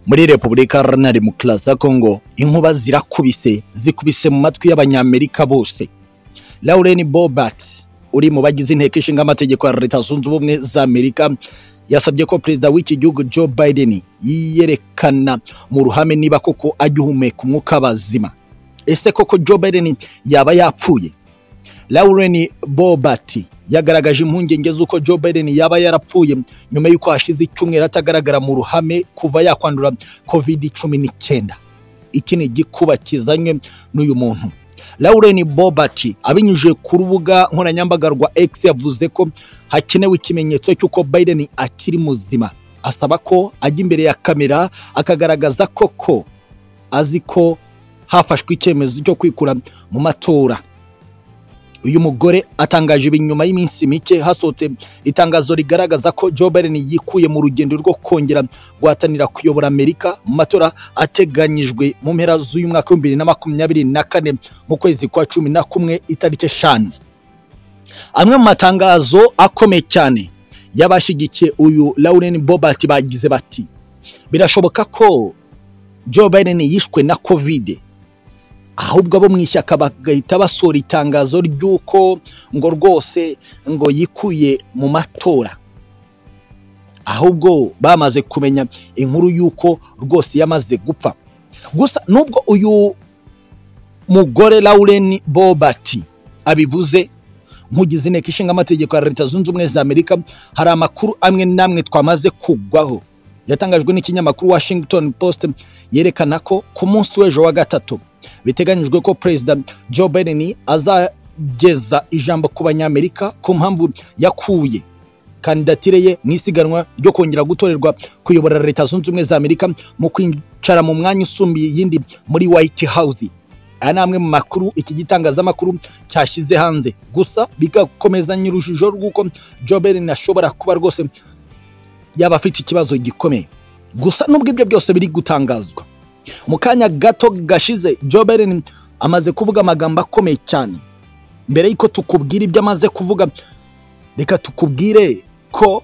muri repubulika iharanira demokarasi ya kongo inkuba zirakubise zikubise mu matwi y'abanyamerika bose lauren bobart uri mu bagize inteko ishinga amategeko ya leta zunze ubumwe za amerika yasabye ko perezida w'iki gihugu joe biden yiyerekana mu ruhame niba koko agihumeka umwuka bazima ese koko joe biden yaba yapfuye lauren bobart yagaragaje impungenge z'uko joe biden yaba yarapfuye nyuma y'uko hashize icyumweru atagaragara mu ruhame kuva yakwandura covid cumi n'icyenda iki ni igikuba kizanywe n'uyu muntu lauren bobart abinyujije ku rubuga nkoranyambaga rwa x yavuze ko hakenewe ikimenyetso cy'uko biden akiri muzima asaba ko ajya imbere ya kamera akagaragaza koko azi ko hafashwe icyemezo cyo kwikura mu matora uyu mugore atangaje ibi nyuma y'iminsi mike hasohotse itangazo rigaragaza ko joe biden yikuye mu rugendo rwo kongera guhatanira kuyobora amerika mu matora ateganyijwe mu mpera z'uyu mwaka w'ibihumbi bibiri na makumyabiri na kane mu kwezi kwa cumi na kumwe itariki eshanu amwe mu matangazo akomeye cyane y'abashyigikiye uyu lauren bobart bagize bati birashoboka ko joe biden yishwe na kovide ahubwo abo mu ishyaka bagahita basohora itangazo ry'uko ngo rwose ngo yikuye mu matora ahubwo bamaze kumenya inkuru y'uko rwose yamaze gupfa gusa nubwo uyu mugore lauren bobart abivuze nk'ugize inteko ishinga amategeko ya leta zunze ubumwe za amerika hari amakuru amwe n'amwe twamaze kugwaho yatangajwe n'ikinyamakuru washington post yerekana ko ku munsi w'ejo wa gatatu biteganyijwe ko perezida joe biden azageza ijambo ku banyamerika ku mpamvu yakuye kandidatire ye mu isiganwa ryo kongera gutorerwa kuyobora leta zunze ubumwe za amerika mu kwicara mu mwanya usumbuye iyindi muri white house aya ni amwe mu makuru iki gitangazamakuru cyashyize hanze gusa bigakomeza nyir'urujijo rw'uko joe biden ashobora kuba rwose yaba afite ikibazo gikomeye gusa n'ubwo ibyo byose biri gutangazwa mu kanya gato gashize joe biden amaze kuvuga amagambo akomeye cyane mbere y'uko tukubwira ibyo amaze kuvuga reka tukubwire ko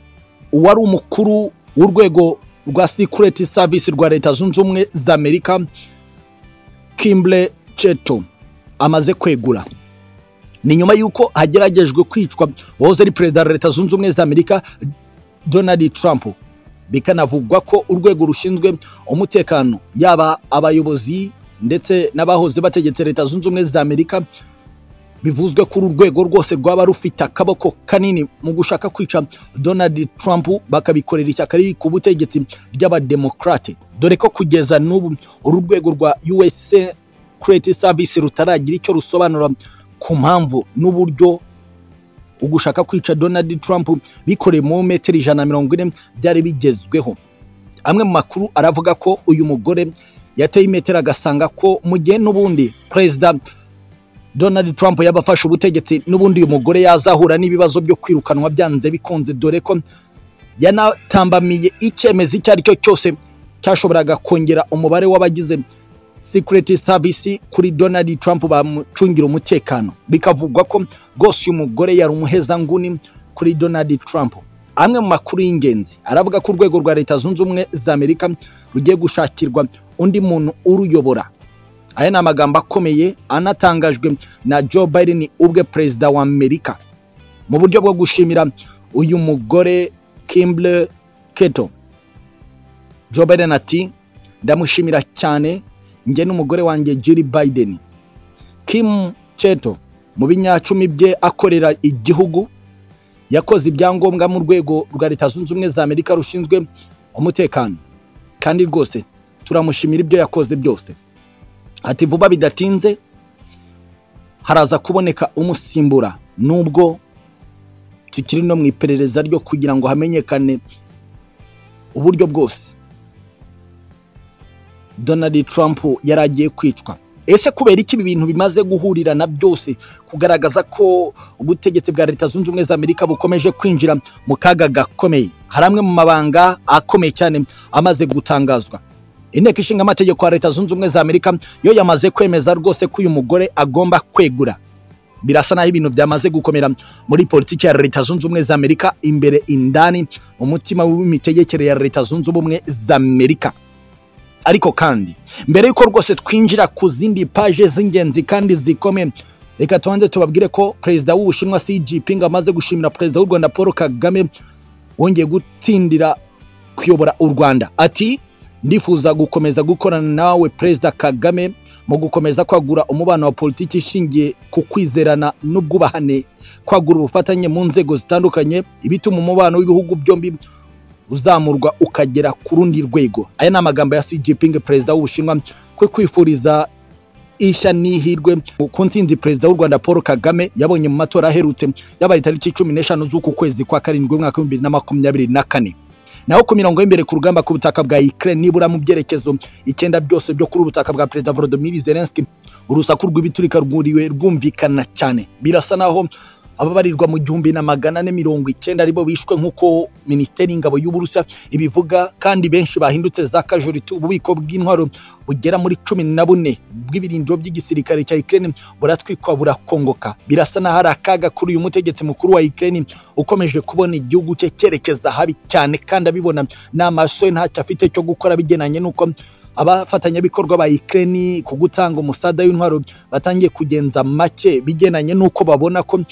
uwari umukuru w'urwego rwa security service rwa leta zunze ubumwe za amerika kimble cheto amaze kwegura ni nyuma y'uko hageragejwe kwicwa uwahoze ari perezida wa leta zunze ubumwe za amerika donald trump bikanavugwa ko urwego rushinzwe umutekano yaba abayobozi ndetse n'abahoze bategetse leta zunze ubumwe za amerika bivuzwe ko uru rwego rwose rwaba rufite akaboko kanini mu gushaka kwica donald trump bakabikorera ishyaka riri ku butegetsi ry'abademokarate dore ko kugeza n'ubu uru rwego rwa us security service rutaragira icyo rusobanura ku mpamvu n'uburyo ugushaka kwica donald trump bikoreye mu metero ijana na mirongo ine byari bigezweho amwe mu makuru aravuga ko uyu mugore yateye imetero agasanga ko mu gihe n'ubundi perezida donald trump yaba afashe ubutegetsi n'ubundi uyu mugore yazahura n'ibibazo byo kwirukanwa byanze bikunze dore ko yanatambamiye icyemezo icyo ari cyo cyose cyashoboraga kongera umubare w'abagize security service kuri donald trump bamucungira umutekano bikavugwa ko rwose uyu mugore yari umuhezanguni kuri donald trump amwe mu makuru y'ingenzi aravuga ko urwego rwa leta zunze ubumwe za amerika rugiye gushakirwa undi muntu uruyobora aya ni amagambo akomeye anatangajwe na joe biden ubwe perezida wa amerika mu buryo bwo gushimira uyu mugore kimble keto joe biden ati ndamushimira cyane njye n'umugore wanjye Jill Biden Kim Cheto mu binyacumi bye akorera igihugu yakoze ibyangombwa mu rwego rwa leta zunze ubumwe za Amerika rushinzwe umutekano kandi rwose turamushimira ibyo yakoze byose ati vuba bidatinze haraza kuboneka umusimbura nubwo tukiri no mu iperereza ryo kugira ngo hamenyekane uburyo bwose Donald Trump yari agiye kwicwa ese kubera iki ibi bintu bimaze guhurira na byose kugaragaza ko ubutegetsi bwa leta zunze ubumwe za amerika bukomeje kwinjira mu kaga gakomeye hari amwe mu mabanga akomeye cyane amaze gutangazwa inteko ishinga amategeko ya leta zunze ubumwe za amerika yo yamaze kwemeza rwose ko uyu mugore agomba kwegura birasa naho ibintu byamaze gukomera muri politiki ya leta zunze ubumwe za amerika imbere indani mu mutima w'imitegekere ya leta zunze ubumwe za amerika ariko kandi mbere y'uko rwose twinjira ku zindi paje z'ingenzi kandi zikomeye reka tubanze tubabwire ko perezida w'ubushinwa xi jinping amaze gushimira perezida w'u rwanda paul kagame wongeye gutsindira kuyobora u rwanda ati ndifuza gukomeza gukorana nawe perezida kagame mu gukomeza kwagura umubano wa politiki ishingiye ku kwizerana n'ubwubahane kwagura ubufatanye mu nzego zitandukanye ibituma umubano w'ibihugu byombi uzamurwa ukagera ku rundi rwego aya ni amagambo ya Xi Jinping perezida w'ubushinwa kwe kwifuriza ishya n'ihirwe ku nsinzi perezida w'u rwanda paul kagame yabonye mu matora aherutse yabaye tariki cumi n'eshanu z'uku kwezi kwa karindwi umwaka w'ibihumbi bibiri na makumyabiri na kane naho ku mirongo y'imbere ku rugamba ku butaka bwa Ukraine nibura mu byerekezo icyenda byose byo kuri ubutaka bwa perezida Volodymyr Zelensky urusaku rw'ibiturika rwuriwe rwumvikana cyane birasa naho ababarirwa mu gihumbi na magana ane mirongo icyenda aribo bishwe nk'uko minisiteri y'ingabo y'uburusiya ibivuga kandi benshi bahindutse za kajoriti ububiko bw'intwaro bugera muri cumi na bune bw'ibirindiro by'igisirikare cya Ukraine buratwikwa burakongoka birasa naho ari akaga kuri uyu mutegetsi mukuru wa Ukraine ukomeje kubona igihugu cye cyerekeza habi cyane kandi abibona n'amaso ye ntacyo afite cyo gukora bigenanye n'uko abafatanyabikorwa ba Ukraine ku gutanga umusada w'intwaro batangiye kugenza make bigenanye n'uko babona ko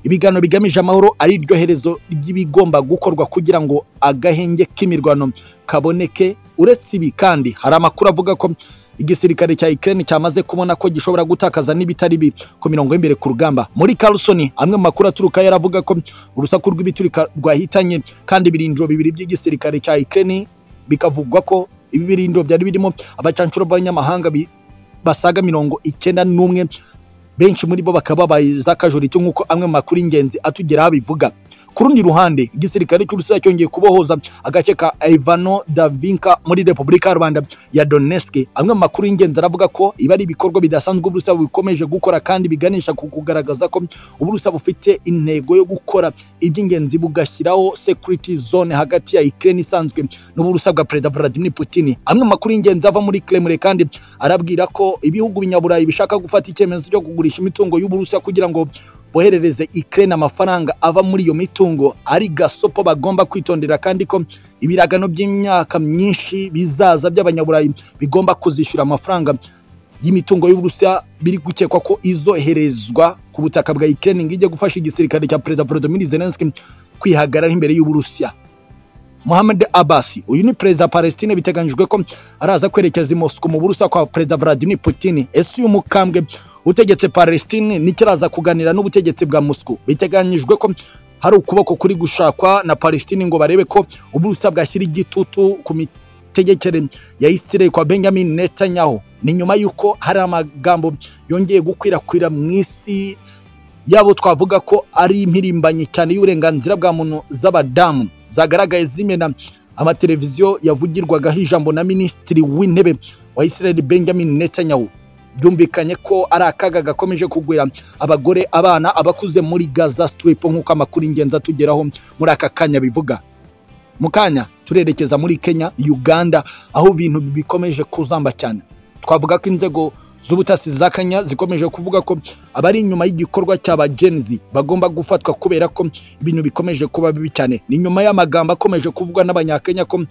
ibiganiro bigamije amahoro ari iryo herezo ry'ibigomba gukorwa kugira ngo agahenge k'imirwano kaboneke uretse ibi kandi hari amakuru avuga ko igisirikare cya Ukraine cyamaze kubona ko gishobora gutakaza n'ibitari bi ku mirongo y'imbere ku rugamba muri Carlson amwe mu makuru aturuka yaravuga ko urusaku rw'ibiturika rwahitanye kandi ibirindiro bibiri by'igisirikare cya Ukraine bikavugwa ko ibi birindiro byari birimo abacanshuro b'abanyamahanga basaga mirongo icyenda n'umwe benshi muri bo bakaba babaye z'akajorito nk'uko amwe mu makuru y'ingenzi atugeraho abivuga ku rundi ruhande igisirikare cy'urusiya cyongeye kubohoza agace ka ivano davinka muri repubulika ya rwanda ya donetsk amwe mu makuru y'ingenzi aravuga ko ibi ari ibikorwa bidasanzwe uburusiya bikomeje gukora kandi biganisha ku kugaragaza ko uburusiya bufite intego yo gukora iby'ingenzi bugashyiraho security zone hagati ya ukraine isanzwe n'uburusiya bwa perezida vladimir putin amwe mu makuru y'ingenzi ava muri kremlin kandi arabwira ko ibihugu binyaburayi bishaka gufata icyemezo cyo kugurisha imitungo y'uburusiya kugira ngo boherereze Ukraine amafaranga ava muri iyo mitungo ari gasopo bagomba kwitondera kandi ko ibiragano by'imyaka myinshi bizaza by'abanyaburayi bigomba kuzishyura amafaranga y'imitungo y'Uburusiya biri gukekwa ko izoherezwa ku butaka bwa Ukraine ngo ijye gufasha igisirikare cya Perezida Volodymyr Zelensky kwihagarara imbere y'Uburusiya Mohamed Abbas uyu ni perezida Palestine biteganyijwe ko araza kwerekeza i Moscow mu Burusiya kwa Perezida Vladimir Putin ese uyu mukambwe utegetse Palestine nikiraza kuganira n'ubutegetsi bwa Moscow biteganyijwe ko hari ukuboko kuri gushakwa na Palestine ngo barebe ko uburusa bwashyira igitutu ku mitegekere ya Israel kwa Benjamin Netanyahu ni nyuma y'uko hari amagambo yongeye gukwirakwira mu isi yabo twavuga ko ari impirimbanyi cyane y'uburenganzira bwa muntu z'abadamu zagaragaye zimena amateleviziyo yavugirwagaho ijambo na minisitiri w'intebe wa Israel Benjamin Netanyahu byumvikanye ko ari akaga gakomeje kugwira abagore abana abakuze muri gaza strip nk'uko amakuru ingenzi atugeraho muri aka kanya bivuga mu kanya turerekeza muri kenya uganda aho ibintu bikomeje kuzamba cyane twavuga ko inzego z'ubutasi za kenya zikomeje kuvuga ko abari inyuma y'igikorwa cy'aba genzi bagomba gufatwa kubera ko ibintu bikomeje kuba bibi cyane ni nyuma y'amagambo akomeje kuvugwa n'abanyakenya ko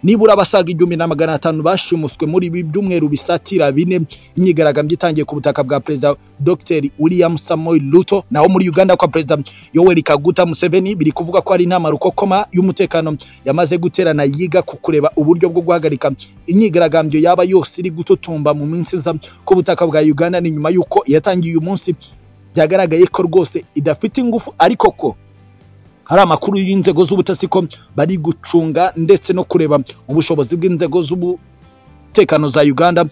nibura abasaga igihumbi na magana atanu bashimuswe muri ibi byumweru bisatira bine imyigaragambyo itangiye ku butaka bwa perezida dr william samoei ruto naho muri uganda kwa perezida yoweri kaguta museveni biri kuvuga ko hari inama rukokoma y'umutekano yamaze guterana yiga ku kureba uburyo bwo guhagarika imyigaragambyo yaba yose iri gututumba mu minsi iza ku butaka bwa uganda ni nyuma y'uko yatangiye uyu munsi byagaragaye ko rwose idafite ingufu ariko ko hari amakuru y'inzego z'ubutasi ko bari gucunga ndetse no kureba ubushobozi bw'inzego z'umutekano za Uganda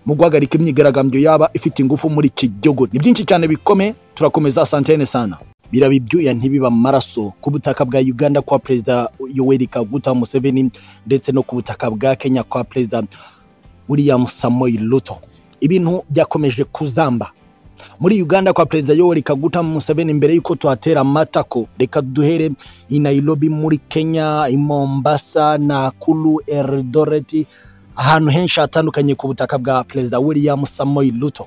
mu guhagarika imyigaragambyo yaba ifite ingufu muri iki gihugu ni byinshi cyane bikome turakomeza santene sana biraba ibyuya ntibiba amaraso ku butaka bwa Uganda kwa perezida Yoweri Kaguta Museveni ndetse no ku butaka bwa Kenya kwa perezida William Samoei Ruto ibintu byakomeje kuzamba muri uganda kwa perezida yoweri kaguta museveni mbere y'uko tuhatera amatako reka duhere i nairobi muri kenya i mombasa nakuru eldoreti ahantu henshi hatandukanye ku butaka bwa perezida william samoei ruto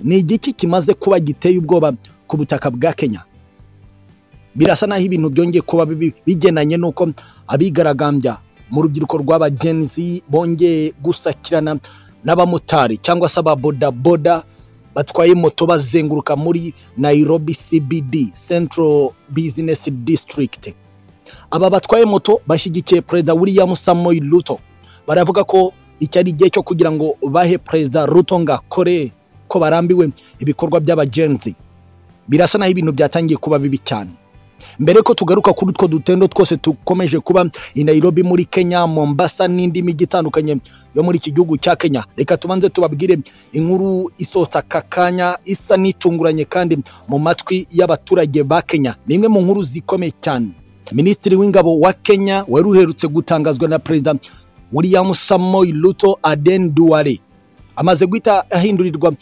ni igiki kimaze kuba giteye ubwoba ku butaka bwa kenya birasa naho ibintu byongeye kuba bibi bigenanye n'uko abigaragambya mu rubyiruko rw'abagenzi bongeye gusakirana n'abamotari cyangwa se ababodaboda batwaye moto bazenguruka muri Nairobi CBD Central Business District aba batwaye moto bashyigikiye perezida William Samoei Ruto baravuga ko iki ari igihe cyo kugira ngo bahe perezida Ruto ngo akore ko barambiwe ibikorwa by'abagenzi birasa naho ibintu byatangiye kuba bibi cyane mbere ko tugaruka kuri utwo dutendo twose dukomeje kuba i Nairobi muri Kenya Mombasa n'indi mijyi itandukanye yo muri iki gihugu cya Kenya reka tubanze tubabwire inkuru isota aka kanya isa n'itunguranye kandi mu matwi y'abaturage ba Kenya ni imwe mu nkuru zikomeye cyane Minisitiri w'ingabo wa Kenya wari uherutse gutangazwa na Perezida William Samoei Ruto Aden Duale amaze guhita ahindurirwa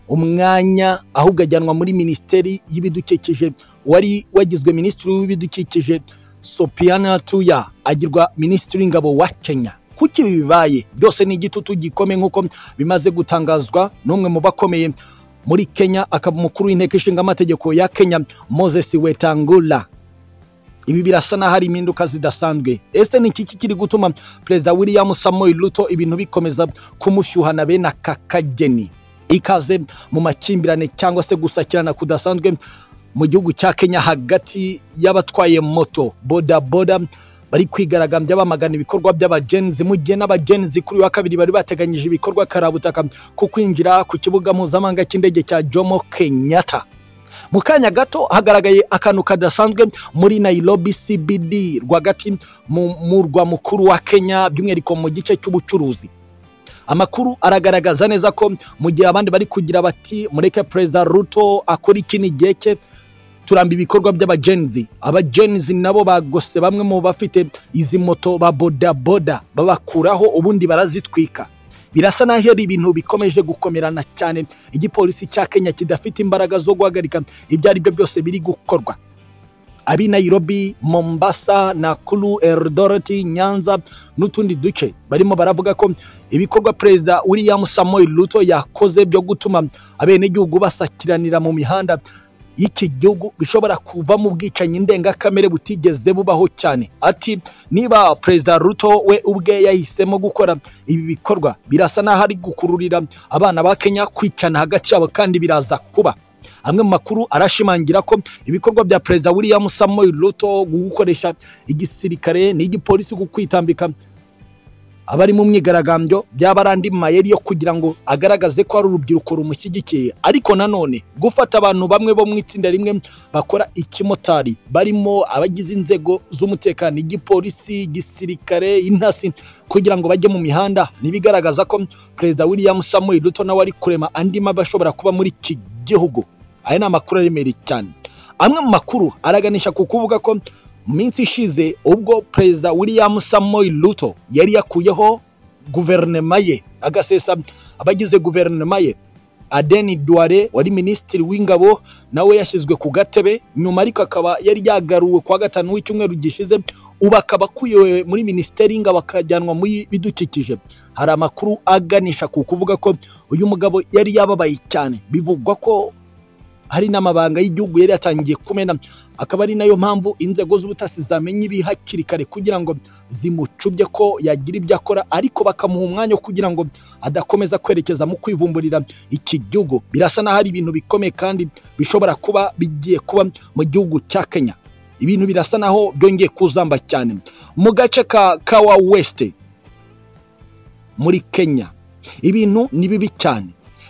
umwanya ahubwo ajyanwa muri minisiteri y'ibidukikije wari wagizwe minisitiri w'ibidukikije Sopiana Tuya agirwa minisitiri w'ingabo wa Kenya kuko ibi bibaye byose ni igitutu gikomeye nk'uko bimaze gutangazwa n'umwe mu bakomeye muri Kenya akaba umukuru w'inteko ishinga amategeko ya Kenya Moses Wetangula ibi birasa n'aho ari impinduka zidasanzwe ese ni iki kiri gutuma perezida William Samoei Ruto ibintu bikomeza kumushyuhana bene aka kageni ikaze mu makimbirane cyangwa se gusakirana kudasanzwe mu gihugu cya Kenya hagati y'abatwaye moto bodaboda bari kwigaragambya bamagana ibikorwa by'abagenzi mu gihe n'abagenzi kuri uyu wa kabiri bari bateganyije ibikorwa karabutaka ku kwinjira ku kibuga mpuzamahanga cy'indege cya Jomo Kenyatta mu kanya gato hagaragaye akantu kadasanzwe muri Nairobi CBD rwagati mu murwa mukuru wa Kenya by'umwihariko mu gice cy'ubucuruzi amakuru aragaragaza neza ko mu gihe abandi bari kugira bati mureke perezida Ruto akora iki n'igihe cye turamba ibikorwa by'abagenzi abagenzi nabo bagose bamwe mu bafite izi moto ba bodaboda babakuraho ubundi barazitwika birasa n'aho ari ibintu bikomeje gukomerana cyane igipolisi cya kenya kidafite imbaraga zo guhagarika ibyo ari byo byose biri gukorwa abi Nairobi Mombasa Nakuru Eldoret Nyanza n'utundi duce barimo baravuga ko ibikorwa perezida William Samoei Ruto yakoze byo gutuma abenegihugu basakiranira mu mihanda y'iki gihugu bishobora kuva mu bwicanyi ndengakamere butigeze bubaho cyane ati niba perezida ruto we ubwe yahisemo gukora ibi bikorwa birasa n'aho ari gukururira abana ba kenya kwicana hagati yabo kandi biraza kuba amwe mu makuru arashimangira ko ibikorwa bya perezida william samuel ruto gukoresha igisirikare n'igipolisi ku kwitambika abari mu myigaragambyo byaba ari andi mayeri yo kugira ngo agaragaze ko ari urubyiruko rumushyigikiye ariko nanone gufata abantu bamwe bo mu itsinda rimwe bakora ikimotari barimo abagize inzego z'umutekano igipolisi igisirikare intasi kugira ngo bajye mu mihanda ntibigaragaza ko perezida william samuel ruto nawe ari kurema andi mabi ashobora kuba muri iki gihugu aya ni amakuru aremereye cyane amwe mu makuru araganisha ku kuvuga ko mu minsi ishize ubwo perezida william samoyi ruto yari yakuyeho guverinoma ye agasesa abagize guverinoma ye adeni duware wari minisitiri w'ingabo nawe yashyizwe ku gatebe nyuma ariko akaba yari yagaruwe kuwa gatanu w'icyumweru gishize ubu akaba akuyewe muri minisiteri y'ingabo akajyanwa muri bidukikije hari amakuru aganisha ku kuvuga ko uyu mugabo yari yababaye cyane bivugwa ko hari n'amabanga y'igihugu yari yatangiye kumena akaba ari nayo mpamvu inzego z'ubutasi zamenya ibi hakiri kare kugira ngo zimucubye ko yagira ibyo akora ariko bakamuha umwanya kugira ngo adakomeza kwerekeza mu kwivumburira iki gihugu birasa n'aho ari ibintu bikomeye kandi bishobora kuba bigiye kuba mu gihugu cya kenya ibintu birasa n'aho byongeye kuzamba cyane mu gace ka kawa wesite muri kenya ibintu ni bibi cyane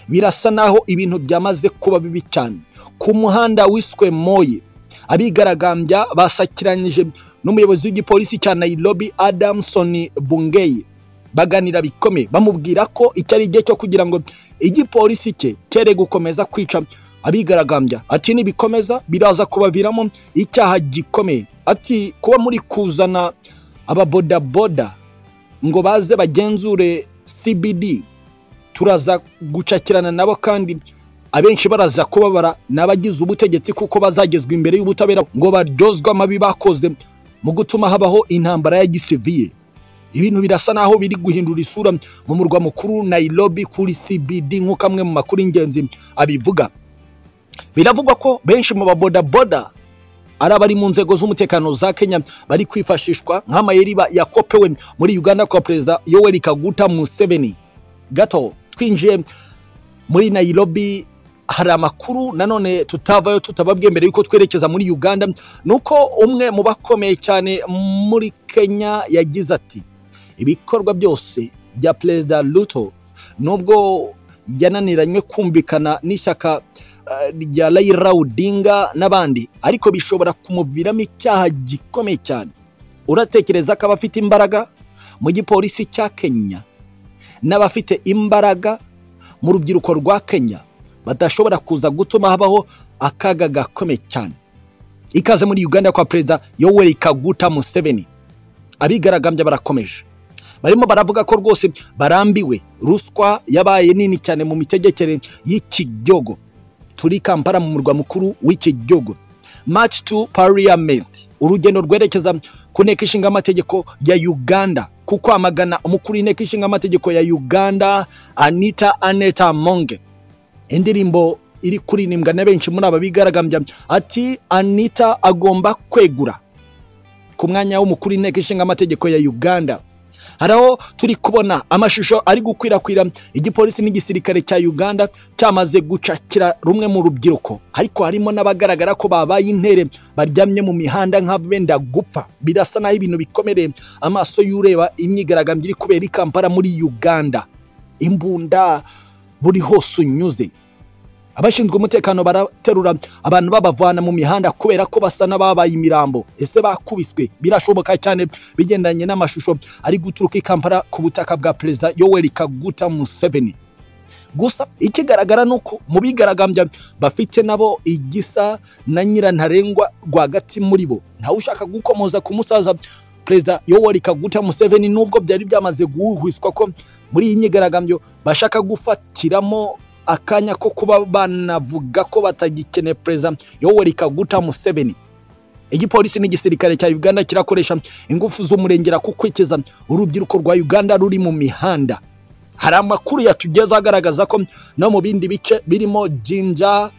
birasa n'aho ibintu byamaze kuba bibi cyane ku muhanda wiswe moye abigaragambya basakiranyije n'umuyobozi w'igipolisi cya Nairobi Adamson Bungei baganira bikomeye bamubwira ko icyo ari igihe cyo kugira ngo igipolisi cye kere gukomeza kwica abigaragambya ati nibikomeza biraza kubaviramo icyaha gikomeye ati kuba muri kuzana ababodaboda ngo baze bagenzure CBD turaza gucakirana nabo kandi abenshi baraza kubabara n'abagize ubutegetsi kuko bazagezwa imbere y'ubutabera ngo baryozwe amabi bakoze mu gutuma habaho intambara ya gisiviye ibintu birasa naho biri guhindura isura mu murwa mukuru Nairobi kuri CBD nk'uko amwe mu makuru y'ingenzi abivuga biravugwa ko benshi mu babodaboda ari abari mu nzego z'umutekano za kenya bari kwifashishwa nk'amayeriba yakopewe muri uganda kwa perezida yoweri kaguta museveni gato twinjiye muri nayirobi hari amakuru nanone tutavayo tutababwiye mbere yuko twerekeza muri uganda ni uko umwe mu bakomeye cyane muri kenya yagize ati ibikorwa byose bya perezida ruto nubwo yananiranywe kumvikana n'ishyaka rya Raila Odinga n'abandi ariko bishobora kumuviramo icyaha gikomeye cyane uratekereza ko abafite imbaraga mu gipolisi cya kenya n'abafite imbaraga mu rubyiruko rwa kenya badashobora kuza gutuma habaho akaga gakomeye cyane ikaze muri uganda kwa perezida yoweri kaguta museveni abigaragambya barakomeje barimo baravuga ko rwose barambiwe ruswa yabaye nini cyane mu mitegekere y'iki gihugu turi kampara mu murwa mukuru w'iki gihugu maci tu pariyamenti urugendo rwerekeza ku nteko ishinga amategeko ya uganda ku kwamagana umukuru w'inteko ishinga amategeko ya uganda anita aneta monge indirimbo iri kuririmbwa na benshi muri aba bigaragambya ati anita agomba kwegura ku mwanya w'umukuru w'inteko ishinga amategeko ya uganda hari aho turi kubona amashusho ari gukwirakwira igipolisi n'igisirikare cya uganda cyamaze gucakira rumwe mu rubyiruko ariko harimo n'abagaragara ko babaye intere baryamye mu mihanda nk'abenda gupfa birasa naho ibintu bikomereye amaso y'ureba imyigaragambyo iri kubera i kampala muri uganda imbunda buri hose unyuze abashinzwe umutekano baraterura abantu babavana mu mihanda kubera ko basa n'ababaye imirambo ese bakubiswe birashoboka cyane bigendanye n'amashusho ari guturuka i kampala ku butaka bwa perezida yoweri kaguta museveni gusa ikigaragara ni uko mu bigaragambya bafite nabo igisa na nyirantarengwa rwagati muri bo ntawe ushaka gukomoza ku musaza perezida yoweri kaguta museveni nubwo byari byamaze guhwiswa ko muri iyi myigaragambyo bashaka gufatiramo akanya ko kuba banavuga ko batagikeneye perezida yoweri kaguta museveni igipolisi n'igisirikare cya uganda kirakoresha ingufu z'umurengera ku kwikiza urubyiruko rwa uganda ruri mu mihanda hari amakuru yatugezeho agaragaza ko no mu bindi bice birimo jinja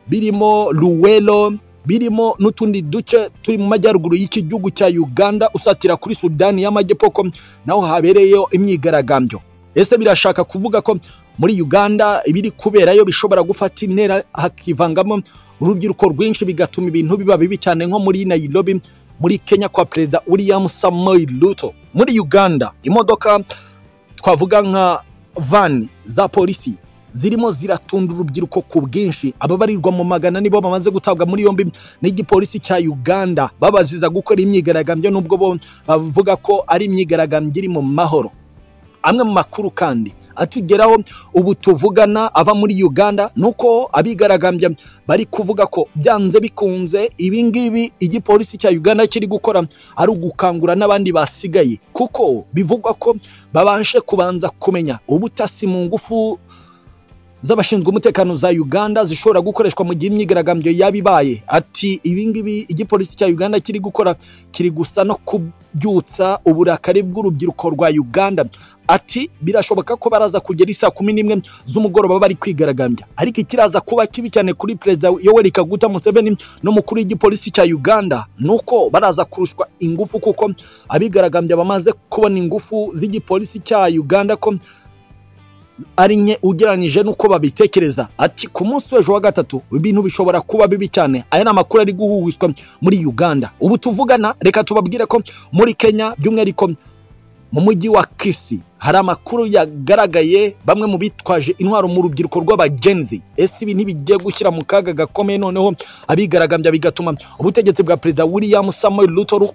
birimo ruwero birimo n'utundi duce turi mu majyaruguru y'iki gihugu cya uganda usatira kuri sudani y'amajyepfo ko naho habereyeyo imyigaragambyo ese birashaka kuvuga ko muri uganda ibiri kuberayo bishobora gufata intera hakivangamo urubyiruko rwinshi bigatuma ibintu biba bibi cyane nko muri nayirobi muri kenya kwa perezida william samoei ruto muri uganda imodoka twavuga nka vani za polisi zirimo ziratunda urubyiruko ku bwinshi ababarirwa mu magana nibo bamaze gutabwa muri yombi n'igipolisi cya uganda babaziza gukora imyigaragambyo nubwo bo bavuga ko ari imyigaragambyo iri mu mahoro amwe mu makuru kandi atugeraho ubu tuvugana ava muri uganda nuko abigaragambya bari kuvuga ko byanze bikunze ibi ngibi igipolisi cya uganda kiri gukora ari ugukangura n'abandi basigaye kuko bivugwa ko babashe kubanza kumenya ubutasi mu ngufu z'abashinzwe umutekano za uganda zishobora gukoreshwa mu gihe imyigaragambyo yaba ibaye ati ibingibi igipolisi cya uganda kiri gukora kiri gusa no kubyutsa uburakari bw'urubyiruko rwa uganda ati birashoboka ko baraza kugera isaa kumi n'imwe z'umugoroba bari kwigaragambya ariko ikiraza kuba kibi cyane kuri perezida yoweri kaguta museveni n'umukuru w'igipolisi cya uganda ni uko baraza kurushwa ingufu kuko abigaragambya bamaze kubona ingufu z'igipolisi cya uganda ko ari nke ugereranyije n'uko babitekereza ati ku munsi w'ejo wa gatatu ibintu bishobora kuba bibi cyane aya ni amakuru ari guhuhwiswa muri uganda ubu tuvugana reka tubabwire ko muri kenya by'umwihariko mu mujyi wa kisi hari amakuru yagaragaye bamwe mu bitwaje intwaro mu rubyiruko rw'abagenzi ese ibi ntibigiye gushyira mu kaga gakomeye noneho abigaragambya bigatuma ubutegetsi bwa perezida william samuel ruto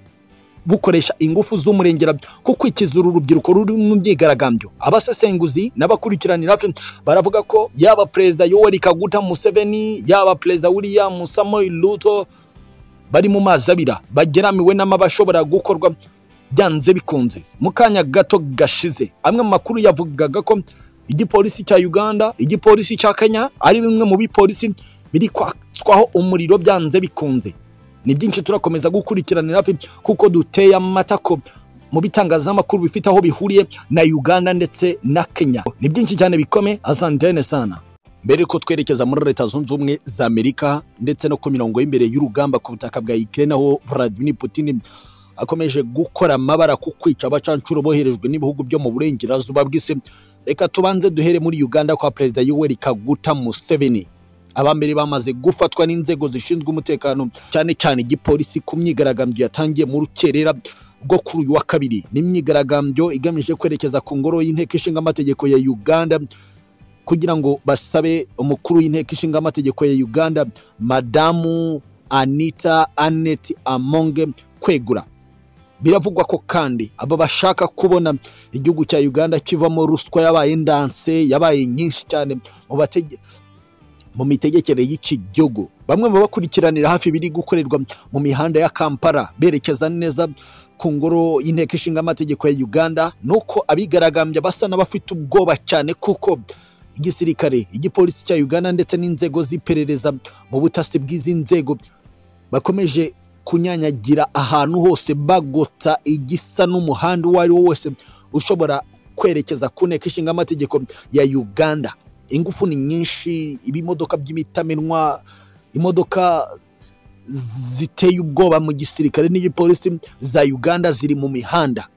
bukoresha ingufu z'umurengera ku kwikiza uru rubyiruko ruri mu myigaragambyo abasesenguzi n'abakurikiranira baravuga ko yaba perezida yoweri kaguta museveni yaba perezida william samuel ruto bari mu mazi abira bageramiwe n'amabashobora gukorwa byanze bikunze mu kanya gato gashize amwe mu makuru yavugaga ko igipolisi cya uganda igipolisi cya kenya ari bimwe mu bipolisi biri kwatswaho umuriro byanze bikunze ni byinshi turakomeza gukurikiranira kuko duteye amata ko mu bitangazamakuru bifite aho bihuriye na uganda ndetse na kenya ni byinshi cyane bikome asantene sana mbere yuko twerekeza muri leta zunze ubumwe za amerika ndetse no ku mirongo y'imbere y'urugamba ku butaka bwa ikirere aho vladimir putin akomeje gukora amabara ku kwica abacancuro boherejwe n'ibihugu byo mu burengerazuba bw'isi reka tubanze duhere muri uganda kwa perezida yoweri kaguta museveni abambere bamaze gufatwa n'inzego zishinzwe umutekano cyane cyane igipolisi ku myigaragambyo yatangiye mu rukerera rwo kuri uyu wa kabiri ni imyigaragambyo igamije kwerekeza ku ngoro y'inteko ishinga amategeko ya uganda kugira ngo basabe umukuru w'inteko ishinga amategeko ya uganda madamu anita aneti amonge kwegura biravugwa ko kandi aba bashaka kubona igihugu cya uganda kivamo ruswa yabaye ndanse yabaye nyinshi cyane mu batege mu mitegekere y'iki gihugu bamwe mu bakurikiranira hafi ibiri gukorerwa mu mihanda ya kampala berekeza neza ku ngoro y'inteko ishinga amategeko ya uganda ni uko abigaragambya basa n'abafite ubwoba cyane kuko igisirikare igipolisi cya uganda ndetse n'inzego z'iperereza mu butasi bw'izi nzego bakomeje kunyanyagira ahantu hose bagota igisa n'umuhanda uwo ari wo wose ushobora kwerekeza ku nteko ishinga amategeko ya uganda ingufu ni nyinshi ibimodoka by'imitamenwa imodoka ziteye ubwoba mu gisirikare n'igipolisi za uganda ziri mu mihanda